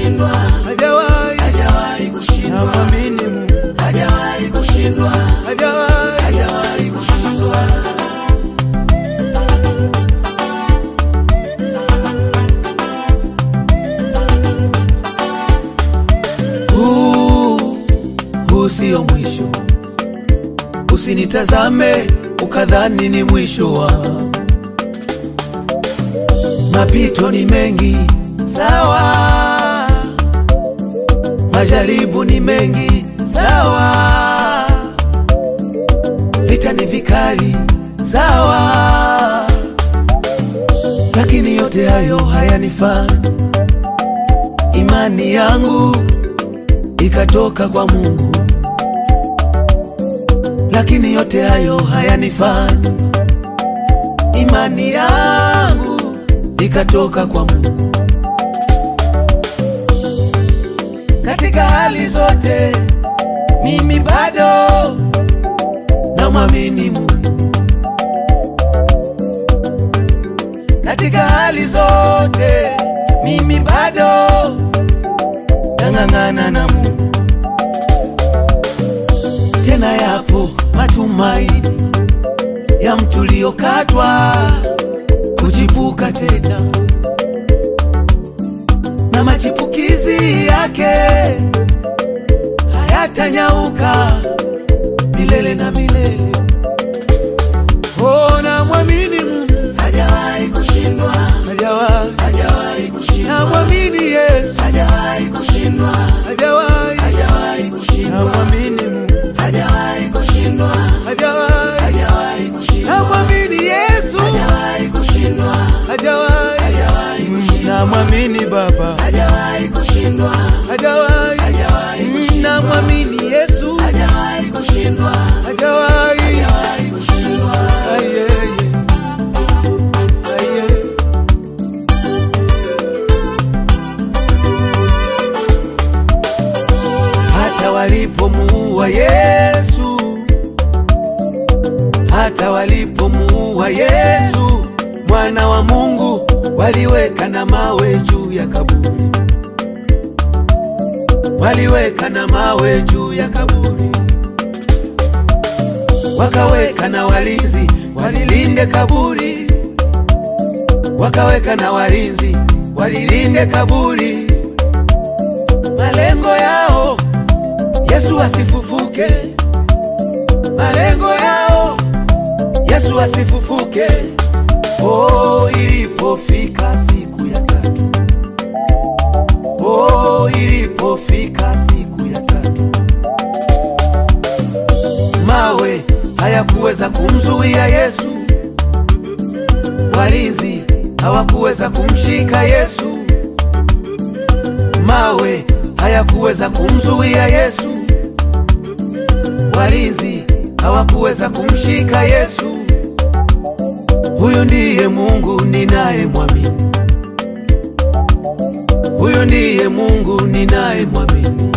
kushindwa, hajawahi, hajawahi kushindwa, namwamini Mungu, hajawahi kushindwa, hajawahi. hajawahi kushindwa. Huu, huu sio mwisho, usinitazame ukadhani ni mwisho wa mapito ni mengi, sawa, majaribu ni mengi, sawa, vita ni vikali, sawa, lakini yote hayo hayanifani imani yangu ikatoka kwa Mungu, lakini yote hayo hayanifani. Imani yangu ikatoka kwa Mungu. Katika hali zote, mimi bado namwamini Mungu. Katika hali zote, mimi bado nang'ang'ana na Mungu. Tena yapo matumaini ya mtu uliokatwa kuchipuka tena, na machipukizi yake hayatanyauka milele na milele. Oh, namwamini Mungu, Hajawahi kushindwa, hajawahi. hajawahi kushindwa, Namwamini Yesu, hajawahi kushindwa, hajawahi. hajawahi kushindwa, Namwamini Mungu, hajawahi kushindwa, hajawahi. hajawahi kushindwa, Namwamini Yesu, hajawahi kushindwa, hajawahi. hajawahi kushindwa, Namwamini Baba, hajawahi kushindwa, hajawahi. hajawahi kushindwa, Namwamini Yesu, hajawahi kushindwa, hajawahi. hajawahi kushindwa. Ayeye, ayeye. Hata walipomuua Yesu, hata walipomuua Yesu mwana wa Mungu, waliweka na mawe juu ya kaburi, waliweka na mawe juu ya kaburi, wakaweka na walinzi walilinde kaburi, wakaweka na walinzi walilinde kaburi. Malengo yao Yesu asifufuke, malengo yao Yesu asifufuke. Oh, ilipofika siku ya tatu, oh, ilipofika siku ya tatu, mawe hayakuweza kumzuia Yesu, walinzi hawakuweza kumshika Yesu, mawe hayakuweza kumzuia Yesu, walinzi hawakuweza kumshika Yesu. Huyu ndiye Mungu ninayemwamini, huyu ndiye Mungu ninayemwamini.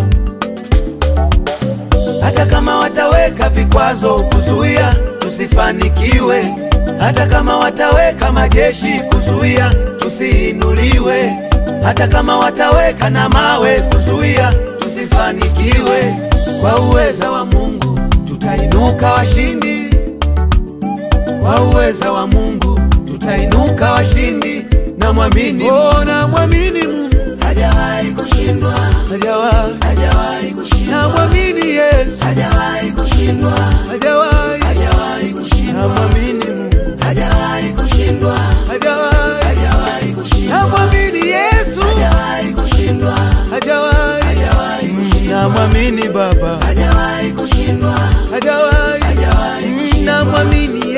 Hata kama wataweka vikwazo kuzuia tusifanikiwe, hata kama wataweka majeshi kuzuia tusiinuliwe, hata kama wataweka na mawe kuzuia tusifanikiwe, kwa uweza wa Mungu tutainuka washindi, kwa uweza wa Mungu tutainuka washindi. Namwamini, oh, namwamini Mungu, Hajawahi kushindwa, hajawahi. hajawahi kushindwa, Namwamini Yesu, hajawahi kushindwa, hajawahi. hajawahi kushindwa, Namwamini Mungu, hajawahi kushindwa, hajawahi. hajawahi kushindwa, Namwamini Yesu, hajawahi kushindwa, hajawahi. hajawahi kushindwa, Namwamini Baba, hajawahi kushindwa, hajawahi. hajawahi kushindwa, Namwamini